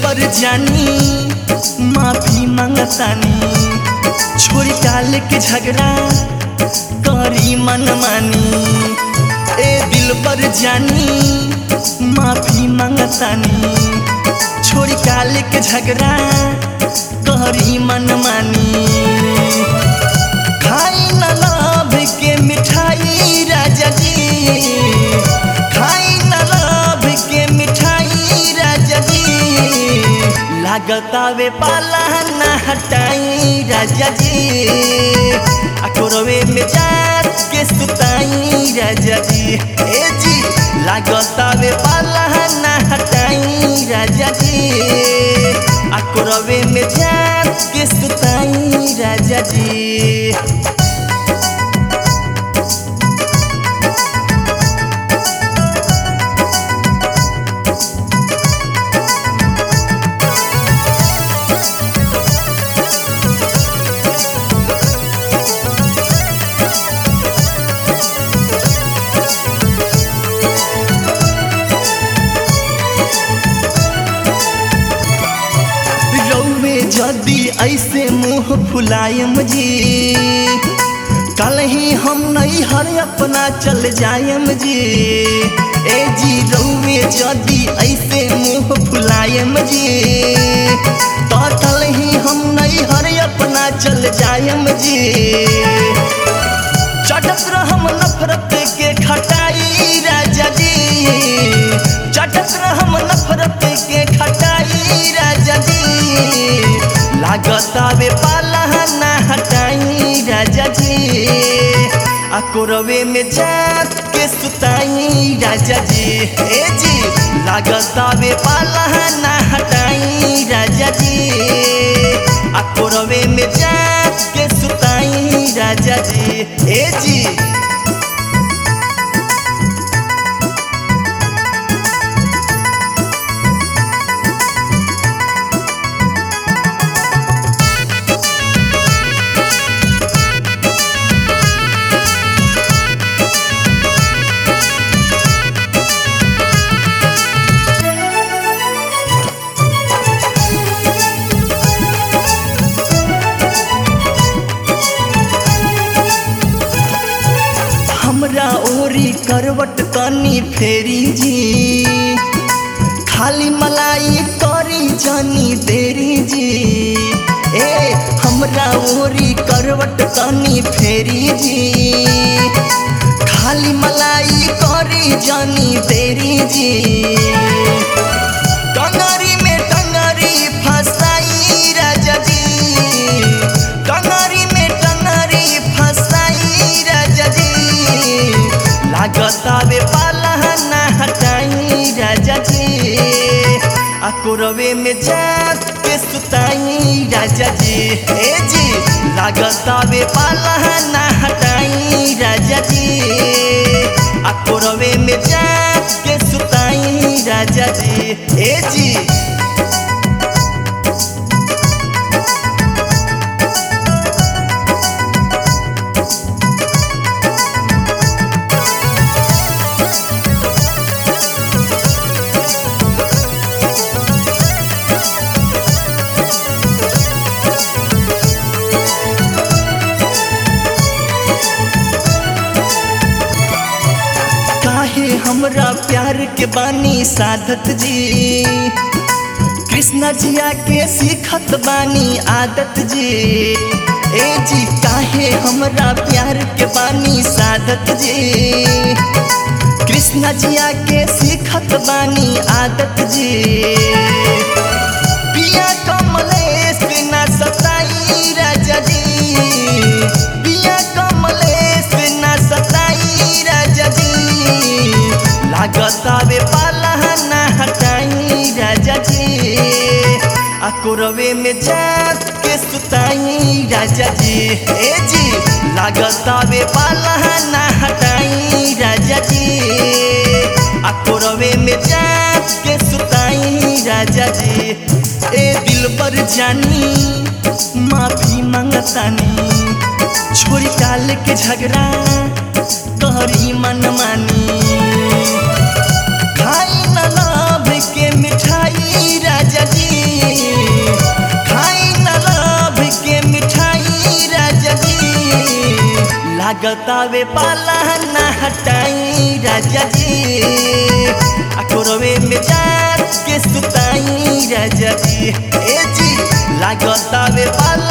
पर जानी माफी मांगतानी छोड़ी काल के झगड़ा करी मनमानी ए दिल पर जानी माफी मांगतानी छोड़ी काल के झगड़ा करी मनमानी खाई न लाभ के मिठाई राजा जी खाई न लाभ के मिठाई राजा जी लागतावे पाला न हटाई राजा जी अकोरवे में जात के सुताई राजा जी ए जी लागतावे पाला न हटाई राजा जी अकोरवे में जात के सुताई राजा जी रौवे जदी ऐसे मुंह फुलायम जी कल ही हम नहीं हर अपना चल जायम जी ए जी रौवे जदी ऐसे मुंह फुलायम जी तो कल ही हम नहीं हर अपना चल जायम जी चटक रहम नफरत के खटाई राजा जी चटक रहम नफरत के खटाई राजा जी लागतावे पाला ना हटाई राजा जी आ कोरवे में जात के सुताई राजा जी ए जी लागतावे पाला ना हटाई राजा जी आ कोरवे में जात के सुताई राजा जी ए जी हमरा ओरी करवट तनी फेरी जी खाली मलाई करी जानी देरी जी ए हमरा ओरी करवट तनी फेरी जी खाली मलाई करी जानी देरी जी टंगरी में टंगरी फसाई राजा जी टंगरी में टंगरी फसाई राजा जी लागतावे पाला ना हटाई राजा जी आ कोरवे में जात के सुताई राजा जी ए जी लागतावे पाला ना हटाई राजा जी आ कोरवे में जात के सुताई राजा जी ए जी काहे हमरा प्यार के बानी साधत जी कृष्णा जिया के सीखत बानी आदत जी ए जी काहे हमरा प्यार के बानी साधत जी कृष्णा जिया के सीखत बानी आदत जी पिया कमलेश ना सताई राजा जी पिया कमलेश ना सताई राजा जी लागतावे पाला ना हटाई राजा जी आ कोरवे में जात के सुताई राजा जी ए जी लागतावे पाला ना हटाई राजा जी आ कोरवे में जात के सुताई राजा जी ए दिल पर जानी माफी मांगतानी छोड़ी काल के झगड़ा तोहरी मनमानी खाई न लाभ के मिठाई राजा जी लागतावे पाला ना हटाई राजा जी अकोरवे में जात के सुताई राजा जी ए जी लागतावे पाला